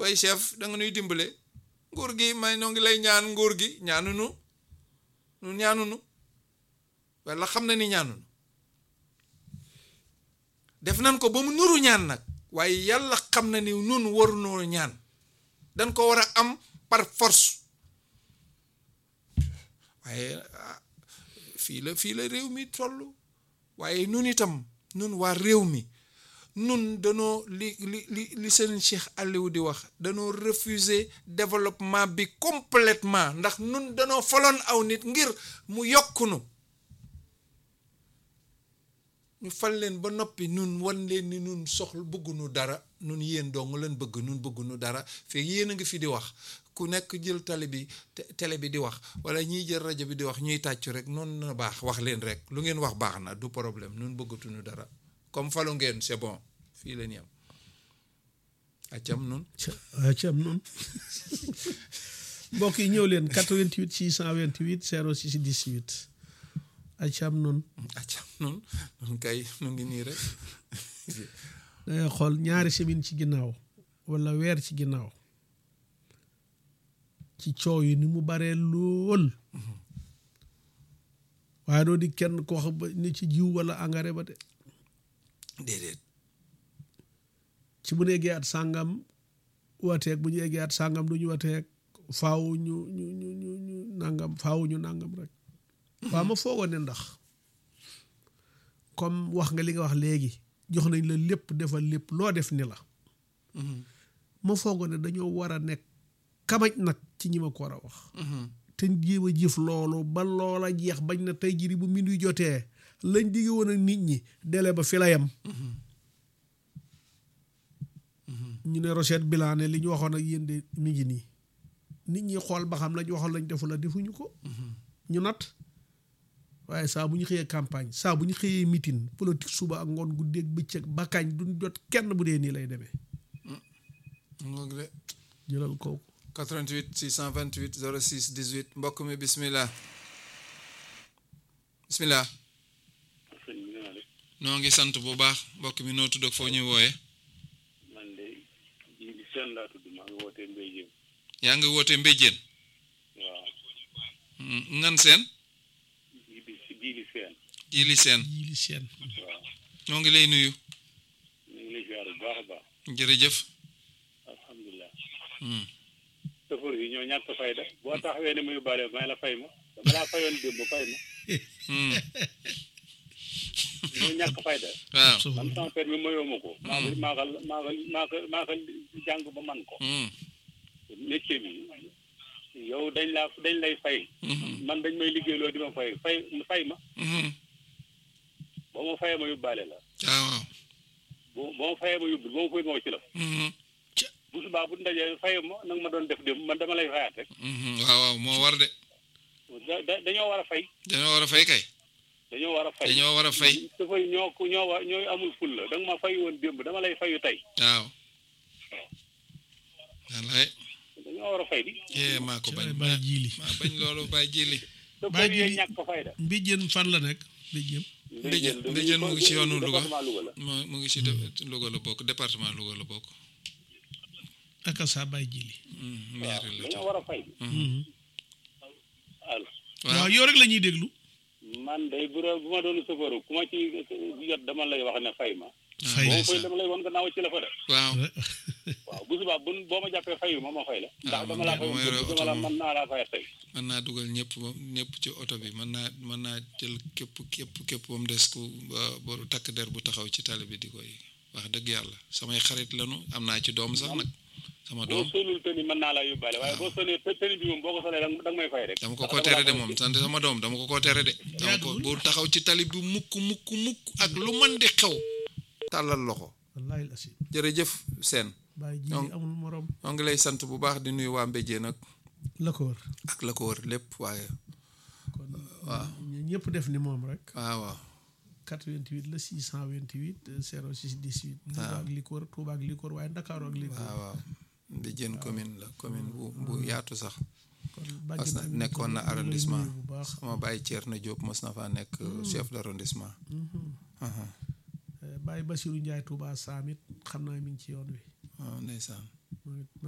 way chef da nga nuy dimbale nguur gi may noo ngi lay ñaan nguur gi ñaanunu nu ñaanunu walla xam na ni ñaanunu def nan ko ba mu nuru ñaan nag waaye yàlla xam na ni nun warunoo ñaan dañ ko war a am par force waaye ah, fii la fii la réew mi toll waaye nun itam nun waa réew mi nun danoo li li li li seen Cheikh Aliou di wax danoo refuser développement bi complètement ndax nun danoo faloon aw nit ngir mu yokkunu ñu fal leen ba noppi nun wan leen ni nun soxla bëggunu dara nun yéen dong leen bëgg nun bëggunu dara fekk yéen a ngi fi di wax ku nekk jël télé bi te- télé bi di wax wala ñiy jël rajo bi di wax ñuy tàccu rek noonu na baax wax leen rek lu ngeen wax baax na du problème nun bëggatuñu dara comme falu ngeen c'est bon fii leen yam accam nun ca ci am noonu mbokk yi ñëw leen 88 628 06 18 ay ci am noonu accam nun nun kay nu ngi nii rek dangay xool ñaari semaine ci ginnaaw wala weer ci ginnaaw ci coow yi ni mu baree lool waaye doo di kenn ko wax ba ni ci jiw wala engrais ba de déedéet ci bu ñu eggee at sàngam wateeg bu ñu eggee at sàngam du ñu wateeg faaw ñu ñu ñu ñu ñu nangam faaw ñu nangam rek waaw ma foogoon ne ndax comme wax nga li nga wax léegi jox nañ la lépp defal lépp loo def ni la ma foogoon ne dañoo war a nekk kamaj nag ci ñi ma ko war a wax te jéem a jëf loolu ba loola jeex bañ na tey jiri bu minuy jotee lañ digge woon ak nit ñi dele ba fi la yem ñu ne Rochette Bilan ne li ñu waxoon ak yéen de mi ngi nii nit ñi xool ba xam lañ waxoon lañ defu la defuñu ko ñu nat waaye saa bu ñu xëyee campagne saa bu ñu xëyee meeting politique suba ak ngoon guddeeg bëccëg ba kañ duñ jot kenn bu dee nii lay demee ngoog de jëlal kooku 88 628 06 18 mbokk mi bismillah bismillah sëñ bi naa def noo ngi sant bu baax mbokk mi noo tudd ak foo ñuy wooye man de ji bi seen laa tudd maa ngi wootee Mbaye Dieng yaa ngi woote mbéjjéen waaw ngan seen ji bi si ji bi seen jili seen yii li seen waaw ñoo ngi lay nuyu ñu ngi lay ziar bu baax a baax jërëjëf alhamdulilah Hmm. sëfër yi ñoo ñàkk fayda boo taxawee ne muy bàle may la fay ma dama laa fayoon démb fay ma Hmm. ñoo ñàkk fayda waaw man sama permis mayoo ma ko maa ko maa ko maa ko maa ko maa ko jàng ba man ko Hmm. métier bi yow dañ laa dañ lay fay Mhm. man dañ may liggéeyloo di ma fay fay fay ma Mhm. boo ma fayee ma yóbbaale la waaw boo boo ma fayee ma yóbbu boo ma fay ma wacc la Mhm. bu subaa bu ndajee fayoo ma nag ma doon def dem man dama lay fayaat rek Mhm. waaw waaw moo war de da- da- dañoo war a fay dañoo war a fay kay dañoo war a fay dañoo war a fay su fay ñoo ko ñoo wa ñooy amul ful la da nga ma fay woon démb dama lay fayu tey waaw wallaay dañoo war a fay di eh maa ko bañ bàyyi jiili maa bañ loolu bàyyi jili te Baa fay yee ji- ñàkk fayda mbéjjén fan la nekk mbéjjén Mbéjéen Mbéjéen mu ngi ci yoonu Louga département Louga la mu mu ngi ci de- Louga la bokk département Louga la bokk aka saa bàyyi jiili Hmm. waaw maire la dañoo war a fay allo waaw waaw yow rek la ñuy déglu man day bu doon bu ma doon sëfaru ku ma ci jot dama lay wax ne fay ma fay boo la ma fay dama lay wan nga naaw ci la fa de waaw waaw bu subaa bu boo ma jàppee fayu ma ma fay la ndax man dama laa de fay bu ma yoree dama oto la moom. mën naa laa fay tey mën naa dugal ñëpp ba ñëpp ci oto bi mën naa mën naa jël képp képp képp ba mu des ku ba- ba takk der bu taxaw ci tali bi di koy wax dëgg yàlla samay xarit lanu am naa ci doom sax nag sama boo doom solul tëni mën naa laa yóbbaale waaye boo solee të- tëni bi moom boo ko solee da nga da nga may fay rek dama ko ndax ko dama tere laa de fay moom tey. sant sama doom dama ko ko tere de dama ko bu taxaw ci tali bi mukk mukk mukk ak lu mën di xew tàllal loxo wallaahi la si jërëjëf seen bàyyi jiili Donc- amul morom moo ngi lay sant bu baax di nuyu waa Mbéjéen nag la ko wër ak la ko wër lépp waaye kon ñu ñëpp def ni moom rek waaw waaw 88 la 628 06 18 Touba ak li ko wër Touba ak li ko wër waaye Ndakaaru ak li ko wër waaw waaw Mbéjéen commune la commune bu bu yaatu sax kon mas bàjjen na tamit nekkoon na ñu ngi lay arrondissement nuyu bu baax sama bàyyi Thierno Diop mos na faa nekk chef d' arrondissement aha Baye Bassirou Ndiaye Touba Samit xam naa mi ngi ci yoon wi waaw ndeysaan moom it